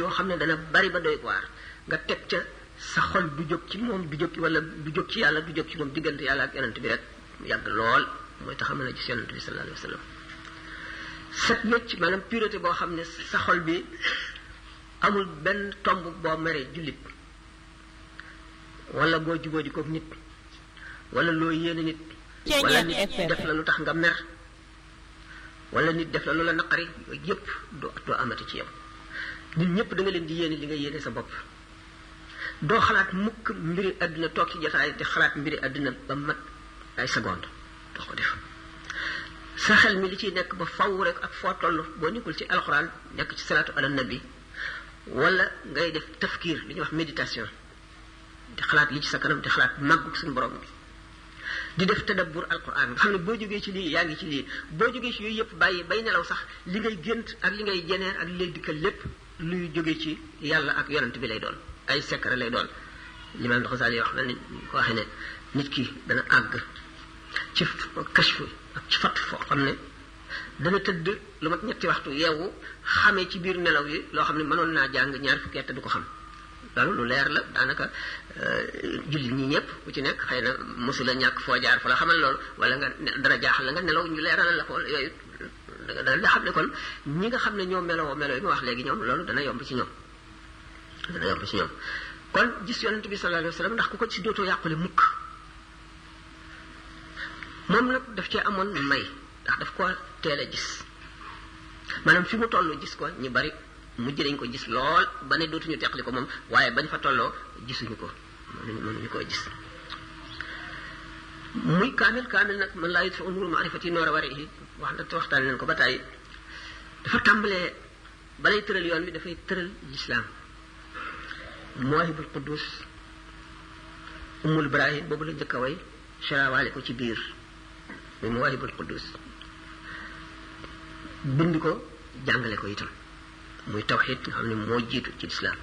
yoo xam ne dana bari ba doy waar nga teg ca sa xol du jóg ci moom du jóg ci wala du jóg ci yàlla du jóg ci moom diggante yàlla ak yonent bi rek yàgg lool mooy tax a mën a gis yonent bi sallallahu alayhi wa sallam set wecc maanaam pureté boo xam ne sa xol bi amul benn tomb boo meree jullit wala boo jubóo di ko nit wala loo yéene nit wala nit def la lu tax nga mer wala nit def la lu la naqari yooyu yëpp doo doo amati ci yow nit ñëpp da nga leen di yéene li nga yéene sa bopp doo xalaat mukk mbiri àdduna toog ci jotaay di xalaat mbiri àdduna ba mat ay seconde doo ko def sa xel mi li ciy nekk ba faw rek ak foo toll boo nekkul ci alxuraan nekk ci salaatu ala nabi wala ngay def tafkiir li ñuy wax méditation di xalaat li ci sa kanam di xalaat màggug suñu borom bi di def tadabbur alquran nga xam ne boo jógee ci lii yaa ngi ci lii boo jógee ci yooyu yëpp bàyyi bay nelaw sax li ngay gént ak li ngay jeneer ak li lay dikkal lépp luy jógee ci yàlla ak yonent bi lay doon ay secret lay doon limaam Xasaali wax na ni ko waxee ne nit ki dana àgg ci kashfu ak ci fatt foo xam ne dana tëdd lu mat ñetti waxtu yeewu xamee ci biir nelaw yi loo xam ne mënoon naa jàng ñaar fukki at du ko xam loolu lu leer la daanaka jullit ñi ñëpp ku ci nekk xëy na mosula ñàkk foo jaar fa la xamal loolu wala nga dara jaaxal la nga nelaw ñu leeral la ko yooyu dana xam ne kon ñi nga xam ne ñoo meloo melo yi ma wax léegi ñoom loolu dana yomb ci ñoom dana yomb ci ñoom kon gis yonent bi sallallahu alayhi wa sallam ndax ku ko ci dootoo yàqule mukk moom nag daf cee amoon may ndax daf ko teel a gis maanaam fi mu toll gis ko ñu bari mujj dañ ko gis lool ba ne dootuñu teqli ko moom waaye bañ fa tolloo gisuñu ko mënuñu mënuñu koo gis muy kaamil kaamil nag man laa yut fa unuru maarifati noor a wari yi wax na waxtaan leen ko ba tàyyi dafa tàmbalee balay tëral yoon bi dafay tëral lislaam mawahibul quddus umul ibrahim boobu la njëkk a way sharawaale ko ci biir muy mawahibul quddus bind ko jàngale ko itam muy tawxid nga xam ne moo jiitu ci lislaam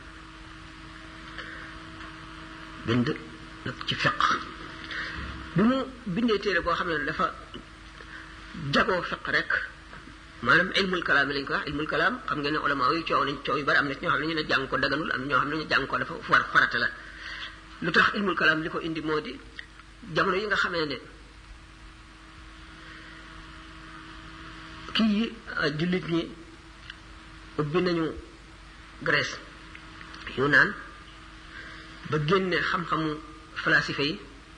bind nag ci fiq bi mu bindee téere boo xam ne dafa jagoo fiq rek maanaam ilmul kalaam lañ ko wax ilmul kalaam xam ngeen ne ulama yu coow nañ coow yu bari am na ñoo xam ne ñu ne jàng ko daganul am ñoo xam ne ñu jàng ko dafa war farata la lu tax ilmul kalaam li ko indi moo di jamono yi nga xamee ne kii jullit ñi ubbi nañu Grèce yu naan ba génne xam-xamu falasife yi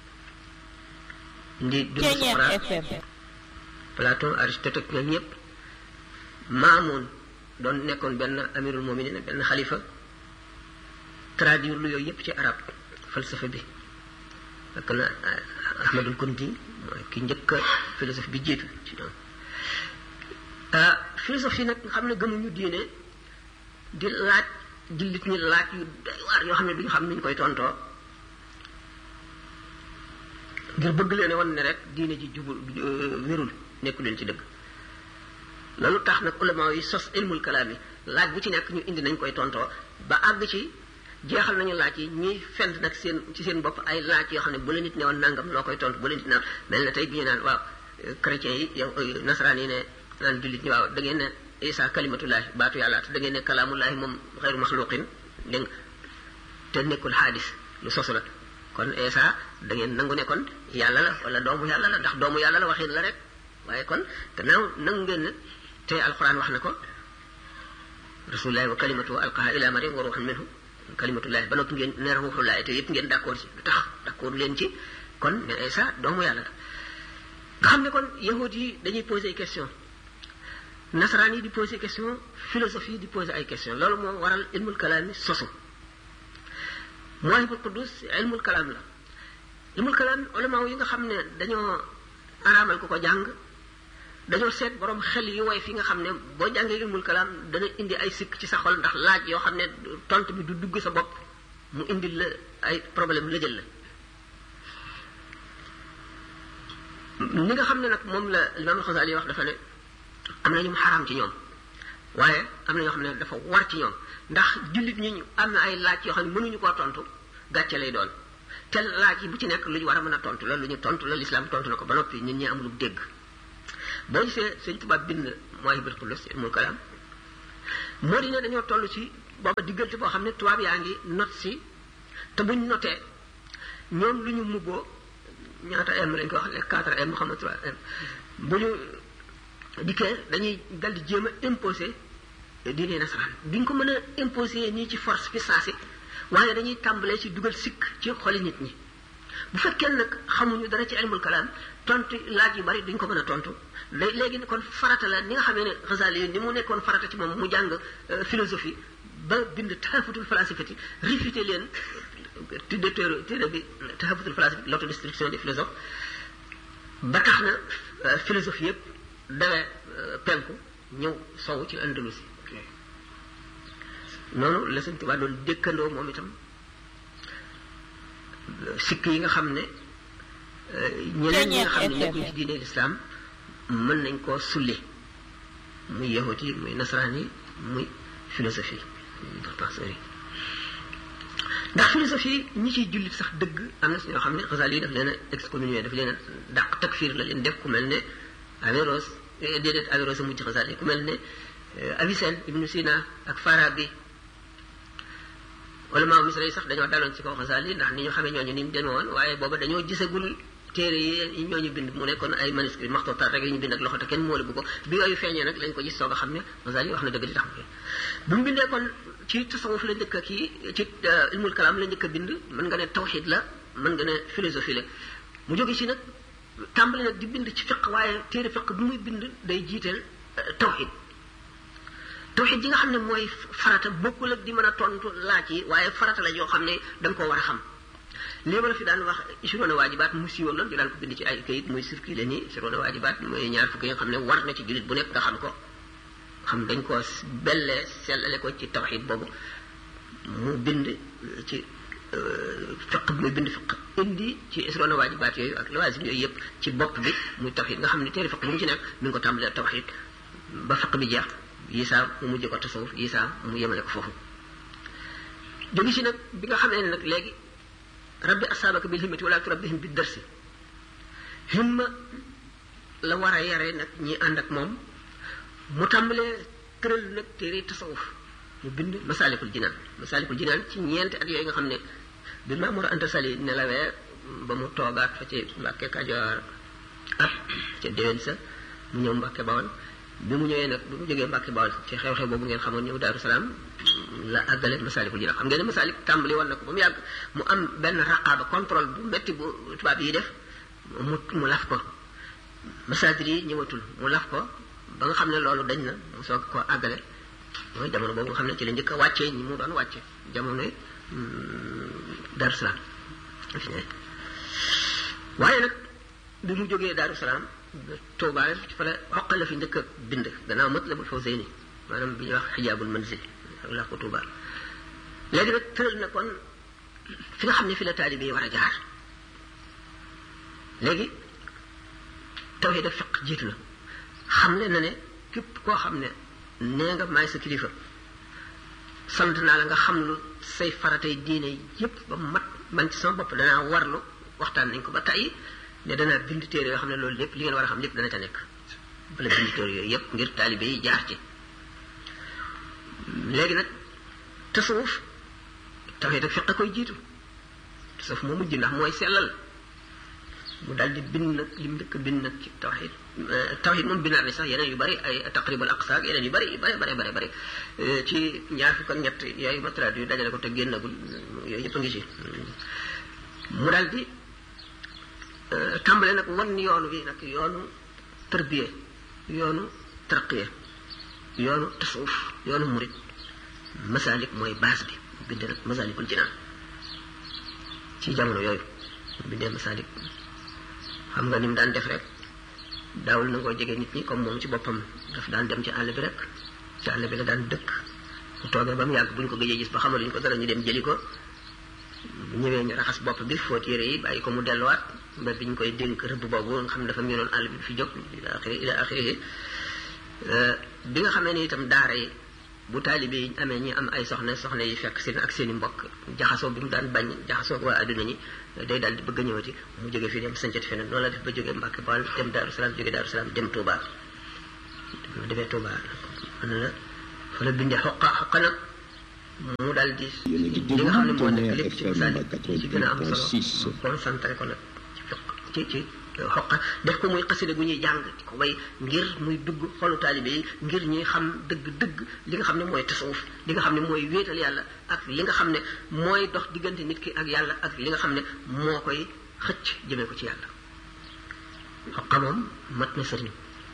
ndi dund Socrate Platon Aristote ak ñoom ñëpp Maamoun doon nekkoon benn amirul muminin benn xalifa traduire lu yooyu yëpp ci arab falsafa bi fekk na Ahmadul Kunti mooy ki njëkk a philosophe bi jiitu ci ñoom philosophie nag nga xam ne gëmuñu diine di laaj jullit ñi laaj yu doy waar yoo xam ne duñu xam ni ñu koy tontoo ngir bëgg leen wan ne rek diine ji jubul wérul nekku leen ci dëgg loolu tax nag ulama yi sos ilmul kalaam yi laaj bu ci nekk ñu indi nañ koy tontoo ba àgg ci jeexal nañu laaj yi ñuy fent nag seen ci seen bopp ay laaj yoo xam ne bu la nit ne woon nangam loo koy tontu bu la nit naan mel na tey bi ñu naan waaw chrétiens yi yow nasaraan yi ne naan jullit ñi waaw da ngeen ne isa kalimatullahi baatu yàlla te da ngeen ne kalaamullahi moom xeyru maxluqin dégg nga te nekkul xaadis lu sosu la kon isa da ngeen nangu ne kon yàlla la wala doomu yàlla la ndax doomu yàlla la waxin la rek waaye kon gannaaw nangu ngeen ne te alquran wax na ko rasulullahi wa kalimatu alqaha ila maryam wa ruuxan minhu kalimatullahi ba noppi ngeen ne ruuxullahi te yëpp ngeen d'accord ci lu tax d'accord leen ci kon ne isa doomu yàlla la nga xam ne kon yahud yi dañuy poser question nasaraan yi di poser question philosophie yi di poser ay question loolu moo waral ilmul kalaam yi sosu mawahibul quddus ilmul kalaam la ilmul kalaam ulama yi nga xam ne dañoo araamal ko ko jàng dañoo seet borom xel yu woy fi nga xam ne boo jàngee ilmul kalaam dana indi ay sikk ci sa xol ndax laaj yoo xam ne tontu bi du dugg sa bopp mu indi la ay problème la jël la ni nga xam ne nag moom la Imaam Xasaali wax dafa ne am na ñu mu xaraam ci ñoom waaye am na ñoo xam ne dafa war ci ñoom ndax jullit ñi am na ay laaj yoo xam ne mënuñu koo tontu gàcce lay doon te laaj yi bu ci nekk lu ñu war a mën a tontu la lu ñu tontu la lislaam tontu na ko ba noppi ñun ñi amul dégg boo gisee sëñ tubaab bind Mawahibul Quddus ilmul kalaam moo di ne dañoo toll ci booba diggante boo xam ne tubaab yaa ngi not si te buñ notee ñoom lu ñu mubboo ñaata m lañ ko wax les quatre m xam nga trois m bu ñu dikkee dañuy dal di jéem a imposer diine nasaraan duñ ko mën a imposer nii ci force fi saasi waaye dañuy tàmbalee ci dugal sikk ci xoli nit ñi bu fekkee nag xamuñu dara ci ilmul kalaam tontu laaj yu bari duñ ko mën a tontu day léegi kon farata la ni nga xamee ne Ghazali yi ni mu nekkoon farata ci moom mu jàng philosophie ba bind tahafutul falasifati réfuté leen tudde téere téere bi tahafutul falasifati l'autodestruction des philosophes ba tax na philosophie yëpp dawee penku ñëw sowu ci Andalusi noonu la Sëñ Tuubaa doon dëkkandoo moom itam sikk yi nga xam ne ñeneen ñi nga xam ne nekkuñ ci diine lislaam mën nañ koo sulli muy yahut yi muy nasaraan yi muy philosophie penseurs yi ndax philosophie ñi ciy jullit sax dëgg am na si ñoo xam ne Ghazali yi daf leen a excommunié daf leen a dàq takfir la leen def ku mel ne Averroès déedéet Averroès a mujj Ghazali ku mel ne Avicenne Ibn Sina ak Farabi ulama misra yi sax dañoo daloon ci kaw Ghazali ndax ni ñu xamee ñooñu ni mu demee woon waaye booba dañoo gisagul téere yi ñooñu bind mu nekkoon ay manuscrit maxtootaat rek yi ñu bind ak loxo te kenn moole bu ko bi yooyu feeñee nag lañ ko gis soog a xam ne Ghazali wax na dëgg li tax mu bu mu bindee kon ci tasawuf la njëkk a kii ci ilmul kalaam la njëkk a bind mën nga ne tawxid la mën nga ne philosophie la mu jóge ci nag tàmbali nag di bind ci fiq waaye téere fiq bu muy bind day jiiteel tawxid tawxid ji nga xam ne mooy farata bokkul ak di mën a tontu laaj yi waaye farata la yoo xam ne da nga koo war a xam lii ma la fi daan wax ishiroona waajibaat mu siiwoon loon di daan ko bind ci ay kayit muy circulé nii ishiroona waajibaat mooy ñaar fukki yi nga xam ne war na ci jullit bu nekk nga xam ko xam dañ ko bellee sellale ko ci tawxid boobu mu bind ci fiq muy bind fiq indi ci ishiroona waajibaat yooyu ak lawaasim yooyu yëpp ci bopp bi muy tawxid nga xam ne téere fiq bu mu ci nekk mi ngi ko tàmbalee tawxid ba fiq bi jeex yisaa mu mujj ko tasawuf yisaa mu yemale ko foofu jógi si nag bi nga xamee ne nag léegi rabbi asaabaka bil himmati wala turabbihim bi darsi himma la war a yare nag ñi ànd ak moom mu tàmbalee tëral nag téere tasawuf mu bind masaalikul jinaan masaalikul jinaan ci ñeenti at yooyu nga xam ne bi Mamour Anta Sali nelawee ba mu toogaat fa ci Mbàkke Kajoor at ca déwén sa mu ñëw Mbàkke Bawol bi mu ñëwee nag bi mu jógee Mbàkke Bawol ci xew-xew boobu ngeen xamoon ñëw Daaru Salaam la àggale masaalikul jinaan xam ngeen ne masaalik tàmbali woon na ko ba mu yàgg mu am benn raqaaba contrôle bu metti bu tubaab yi def mu mu laf ko masaadir yi ñëwatul mu laf ko ba nga xam ne loolu dañ na mu soog ko àggale mooy jamono boobu nga xam ne ci la njëkk a wàccee ñi mu doon wàcce jamono Daaru Salaam fi ne waaye nag bi mu jógee Daaru Salaam Tuubaa fa la xoqal la fi njëkk a bind gannaaw Matlabul Fawzayni maanaam bi ñuy wax xijaabul manzil ak laa ko Tuubaa léegi nag tëral na kon fi nga xam ne fi la taalibe yi war a jaar léegi tawhiid ak fiq jiitu na xam ne na ne képp koo xam ne nee nga maay sa kilifa sant naa la nga xam lu say faratay diine yépp ba mat man ci sama bopp danaa warlu waxtaan nañ ko ba tey ne danaa bind téere yoo xam ne loolu lépp li ngeen war a xam lépp dana ca nekk bala bind téere yooyu yépp ngir taalibe yi jaar ci léegi nag tasawuf tawhiid ak fiq a koy jiitu tasawuf moo mujj ndax mooy sellal mu daal di bind nag li mu njëkk bind nag ci tawxid tawxid moom binaar ni sax yeneen yu bari ay taqribul aqsa ak yeneen yu bari yu bari bari bari bari ci ñaar fukk ak ñett yooyu ma traduit yu dajale ko te génnagul yooyu yëpp a ngi ci mu daal di tàmbale nag wan yoonu bi nag yoonu tërbiye yoonu tarqiye yoonu tasawuf yoonu murid masalik mooy base bi bind nag masalikul jinaan ci jamono yooyu bindee masalik xam nga ni mu daan def rek daawul na ngoo jege nit ñi comme moom ci boppam daf daan dem ci àll bi rek ci àll bi la daan dëkk bu toogee ba mu yàgg bu ñu ko gëjee gis ba xamaluñ ko dara ñu dem jëli ko bu ñëwee ñu raxas bopp bi fóot yére yi bàyyi ko mu delluwaat ba bi ñu koy dénk rëbb boobu nga xam ne dafa miinoon àll bi fi jóg ila axiri ila axiri bi nga xamee ni itam daara yi bu taalibe yi amee ñi am ay soxna soxna yi fekk seen ak seen i mbokk jaxasoo bi mu daan bañ jaxasoo waa adduna ñi day daal di bëgg a ñëwati mu jógee fii dem sancati feneen noonu la def ba jógee Mbàkke Bawol dem Daaru Salaam jógee Daaru Salaam dem Touba mu demee Touba mën na la fa la bindee xoqa xoqa nag mu dal di li nga xam ne moo nekk lépp ci masaalik ci gën a am solo concentré ko nag ci ci xoqa def ko muy xasida gu ñuy jàng di ko way ngir muy dugg xolu taalibe yi ngir ñuy xam dëgg-dëgg li nga xam ne mooy tasawuf li nga xam ne mooy wéetal yàlla ak li nga xam ne mooy dox diggante nit ki ak yàlla ak li nga xam ne moo koy xëcc jëmee ko ci yàlla xoqa moom mat na sëriñ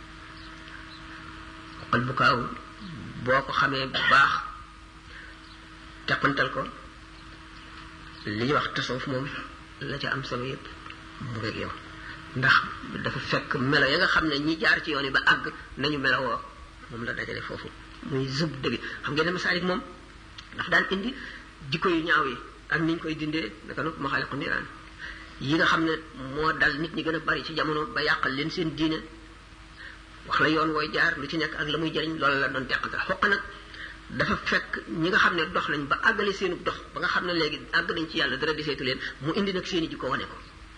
xoqal bu kaaw boo ko xamee bu baax teqantal ko li ñuy wax tasawuf moom la ca am solo yépp mu ngeeg yow ndax dafa fekk melo ya nga xam ne ñi jaar ci yoon yi ba àgg nañu melowoo moom la dajale foofu muy zub dëgg xam ngeen ne masaalik moom daf daan indi jikko yu ñaaw yi ak ni ñu koy dindee naka noonu maxaaliqu niraan yi nga xam ne moo dal nit ñi gën a bari ci jamono ba yàqal leen seen diine wax la yoon wooy jaar lu ci nekk ak la muy jëriñ loolu la doon teqante xoq nag dafa fekk ñi nga xam ne dox nañ ba àggale seenu dox ba nga xam ne léegi àgg nañ ci yàlla dara deseetu leen mu indi nag seeni jikko wane ko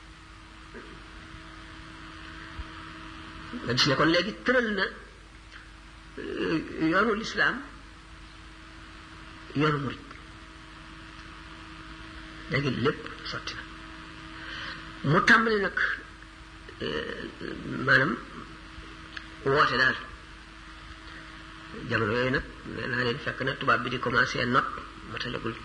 nga gis ne kon léegi tëral na yoonu lislaam yoonu murit léegi lépp sotti na mu tàmbali nag maanaam woote daal jamono yooyu nag nee naa leen fekk na tubaab bi di commencé not matalagul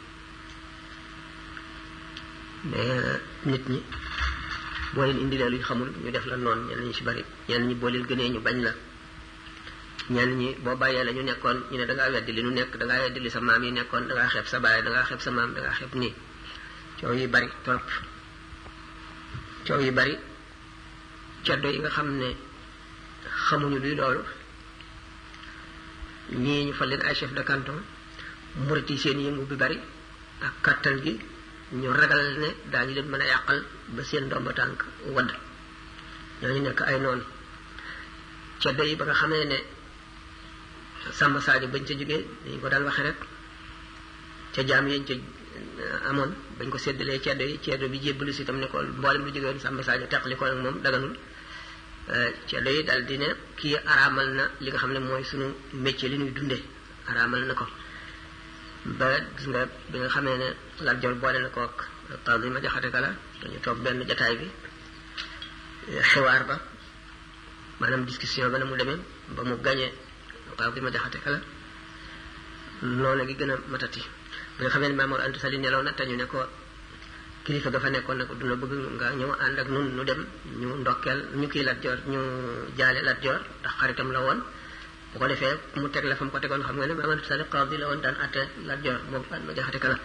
mais nit ñi boo leen indilee luñ xamul ñu def la noonu ñenn ñi ci bari ñenn ñi boo leen gënee ñu bañ la ñenn ñi boo bàyyee la ñu nekkoon ñu ne da ngaa weddi li nu nekk da ngaa weddi li sa maam yi nekkoon da ngaa xeeb sa baay da ngaa xeeb sa maam da ngaa xeeb nii coow yi bari trop coow yi bari ceddo yi nga xam ne xamuñu luy loolu ñii ñu fa leen ay chef de canton murit yi seen yëngu bi bari ak kàttan gi ñu ragal ne daañu leen mën a yàqal ba seen ndomba tànk wadd ñooñu nekk ay noonu ceddo yi ba nga xamee ne Samba Sadio bañ ca jógee dañu ko daan waxe rek ca jaam yañ ca amoon bañ ko séddalee ceddo yi ceddo bi jébbalu si itam ne ko mboolem lu jógee woon Samba Sadio teqali ko ak moom daganul ceddo yi daal di ne kii araamal na li nga xam ne mooy sunu métier li ñuy dundee araamal na ko ba gis nga bi nga xamee ne Lat Joor boole na ko ak taw bi ma jaxate kala dañu toog benn jataay bi xiwaar ba maanaam discussion ba na mu demee ba mu gañee taw bi ma jaxate kala noonu gi gën a matati bi nga xamee ne Mamour Anta Sali nelaw na te ñu ne ko kilifa ga fa nekkoon ne ko duna bëgg nga ñëw ànd ak nun nu dem ñu ndokkeel ñu kii Lat Joor ñu jaale Lat Joor ndax xaritam la woon bu ko defee mu teg la fa mu ko tegoon xam nga ne Mamadou Sall qaadi la woon daan atte Lat Joor moom Faat ma jaxate kala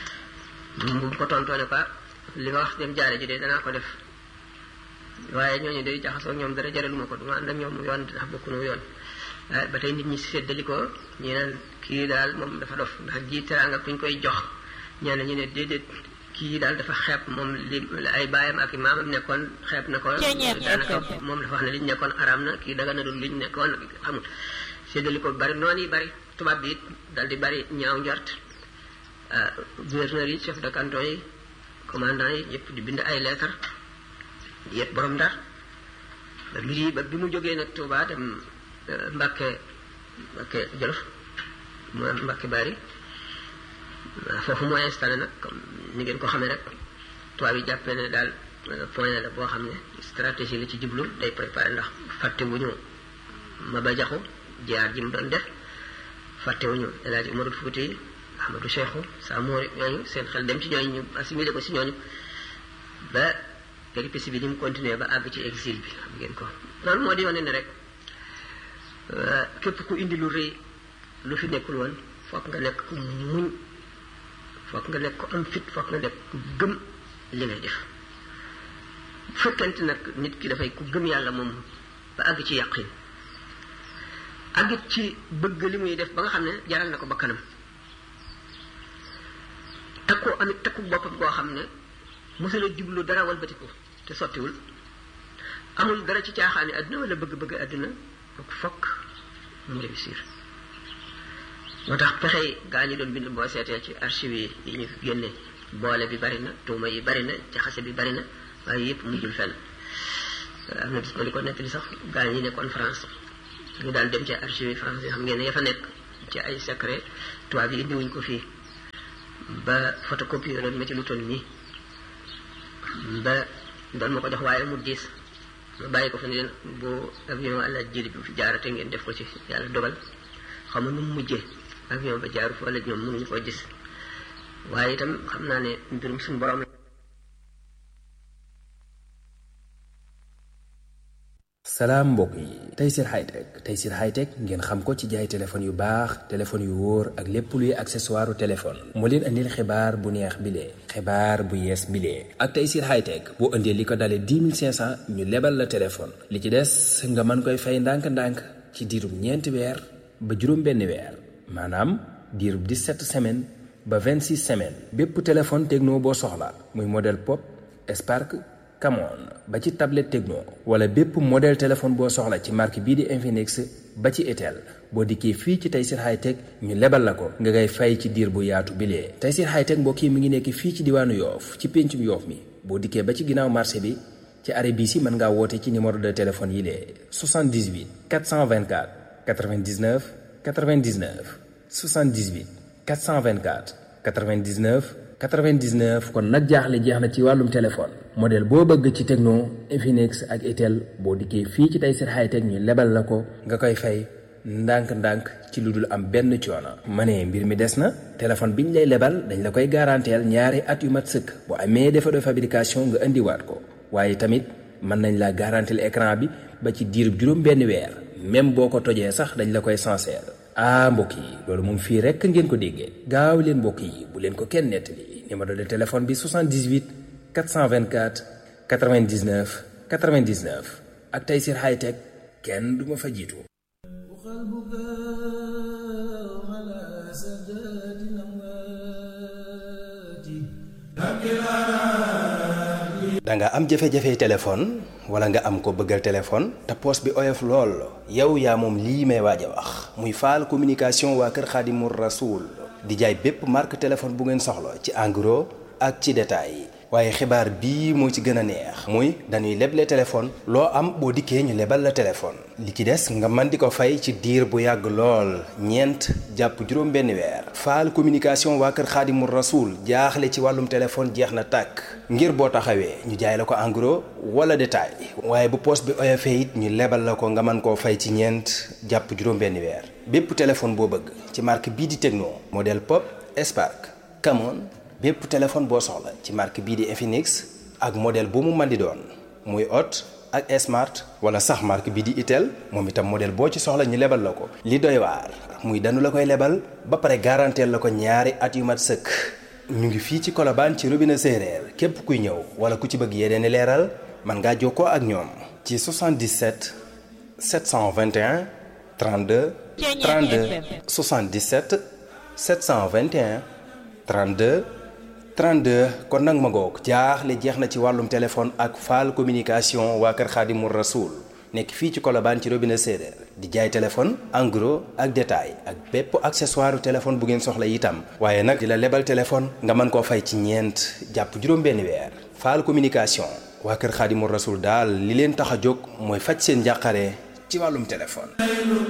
bu ko tontoo ne quoi li nga wax dem jaare ji de danaa ko def waaye ñooñu day jaxasoo ñoom dara jaraluma ko duma ànd ak ñoom yoon ndax bokkunu yoon ba tey nit ñi séddali ko ñi naan kii daal moom dafa dof ndax ji teraanga kuñ koy jox ñenn ñu ne déedéet kii daal dafa xeeb moom li ay baayam ak i maamam nekkoon xeeb na ko daanaka moom dafa wax ne liñ nekkoon araam na kii daga na dul liñ nekkoon xamul séddali ko bari noonu yi bari tubaab bi it dal di bari ñaaw njort gouverneur yi chef de canton yi commandant yi yëpp di bind ay lettre yëpp borom ndar ba mbir yi ba bi mu jógee nag Tuubaa dem Mbàkke Mbàkke Jolof mu Mbàkke Bari foofu moo installé nag comme ni ngeen ko xamee rek tubaab yi jàppee ne daal point la boo xam ne stratégie la ci jublu day préparé ndax fàtte wu ñu Maba Jaxu jaar ji mu doon def fàtte wu ñu El Hadj Umarul Fuuti Ahmadou Cheikhou Samori ñooñu seen xel dem ci ñooñu ñu assimilé ko si ñooñu ba péripétie bi ni mu continué ba àgg ci exil bi xam ngeen ko loolu moo di wane ne rek képp ku indi lu rëy lu fi nekkul woon foog nga nekk ku muñ foog nga nekk ko am fit foog nga nekk ku gëm li ngay def bu fekkente nag nit ki dafay ku gëm yàlla moom ba àgg ci yàqin àggit ci bëgg li muy def ba nga xam ne jaral na ko ba kanam takku amit takku boppam koo xam ne mosula jublu dara walbatiku te sottiwul amul dara ci caaxaani àdduna wala bëgg-bëgg àdduna donc fokk mu réussir moo tax pexey gaa ñi doon bind boo seetee ci archive yi ñu génne boole bi bari na tuuma yi bari na jaxase bi bari na waaye yëpp mujjul fenn am na bis ma di ko nettali sax gaa ñi nekkoon France ñu daal dem ci archive yi France yi xam ngeen ne ya fa nekk ci ay secret tubaab yi indiwuñ ko fii ba photocopie loon ma ci lu toll nii ba doon ma ko jox waaye mu diis ma bàyyi ko fa ne leen boo avion àlla jëli bi fi jaarate ngeen def ko ci yàlla dogal xam nga nu mu mujjee avion ba jaaru fa wala ñoom mënuñu ko gis waaye itam xam naa ne mbirum suñu borom salaam mbokk yi Tayssir Hightech Tayssir Hightech ngeen xam ko ci jaay téléphone yu baax téléphone yu wóor ak lépp luy accessoire téléphone moo leen andil xibaar bu neex bilee xibaar bu yees bilee ak Tayssir Hightech boo indee li ko dalee 10 500 ñu lebal la téléphone li ci des nga mën koy fay ndànk-ndànk ci diirub ñeenti weer ba juróom benn weer maanaam diirub 17 semaines ba 26 semaines bépp téléphone techno boo soxla muy modèle pop Spark Camon ba ci tablette Tecno wala bépp modèle téléphone boo soxla ci marque bii di Infinix ba ci Itel boo dikkee fii ci Tayssir Hightech ñu lebal la ko nga ngay fay ci diir bu yaatu bilee Tayssir Hightech mbokk yi mi ngi nekk fii ci diwaanu Yoof ci péncum Yoof mi boo dikkee ba ci ginnaaw marché bi ci arrêt bii si mën ngaa woote ci numéro de téléphone yi lee 78 424 99 99 78 424 99 99 kon nag jaaxle jeex na ci wàllum téléphone modèle boo bëgg ci Tecno Infinix ak Itel boo dikkee fii ci Tayssir Hightech ñu lebal la ko nga koy fay ndànk-ndànk ci lu dul am benn coono. ma ne mbir mi des na téléphone bi ñu lay lebal dañ la koy garanteel ñaari at yu mat sëkk bu amee défaut de fabrication nga indiwaat ko waaye tamit mën nañ la garanteel écran bi ba ci diirub juróom benn weer même boo ko tojee sax dañ la koy sincère. ah mbokk yi loolu moom fii rekk ngeen ko déggee gaaw leen mbokk yi bu leen ko kenn nettali numéro de téléphone bi 78 424 99 99 ak Tayssir Hightech kenn du ma fa jiitu. da nga am jafe-jafe téléphone wala nga am ko bëggal téléphone te poos bi oyof lool yow yaa moom lii may waaj a wax muy faal communication waa kër Xaadimu Rasuul di jaay bépp marque téléphone bu ngeen soxla ci en gros ak ci détail waaye xibaar bii moo ci gën a neex muy dañuy leble téléphone loo am boo dikkee ñu lebal la téléphone li ci des nga mën di ko fay ci diir bu yàgg lool ñeent jàpp juróom benn weer faal communication waa kër xaadimu rasuul jaaxle ci wàllum téléphone jeex na tàkk ngir boo taxawee ñu jaay la ko en gros wala détail waaye bu poos bi oyofee it ñu lebal la ko nga mën koo fay ci ñeent jàpp juróom benn weer bépp téléphone boo bëgg ci marque bii di Tecno modèle Pop Spark Camon bépp téléphone boo soxla ci marque bii di Infinix ak modèle bu mu mën di doon muy Hot ak Smart wala sax marque bii di Itel moom itam modèle boo ci soxla ñu lebal la ko. li doy waar muy danu la koy lebal ba pare garanteel la ko ñaari at yu mat sëkk ñu ngi fii ci Colobane ci robinet séeréer képp kuy ñëw wala ku ci bëgg yeneen i leeral mën ngaa jokkoo ak ñoom. ci 77 721 32 32 77 721 32. 32 kon nag ma ngoog jaaxle jeex na ci wàllum téléphone ak faal communication waa kër Xaadimu Rasuul nekk fii ci Colobane ci robinet séeréer di jaay téléphone en gros ak détail ak bépp accessoire téléphone bu ngeen soxla itam waaye nag di la lebal téléphone nga mën koo fay ci ñeent jàpp juróom-benn weer faal communication waa kër Xaadimu Rasuul daal li leen tax a jóg mooy faj seen njàqare ci wàllum téléphone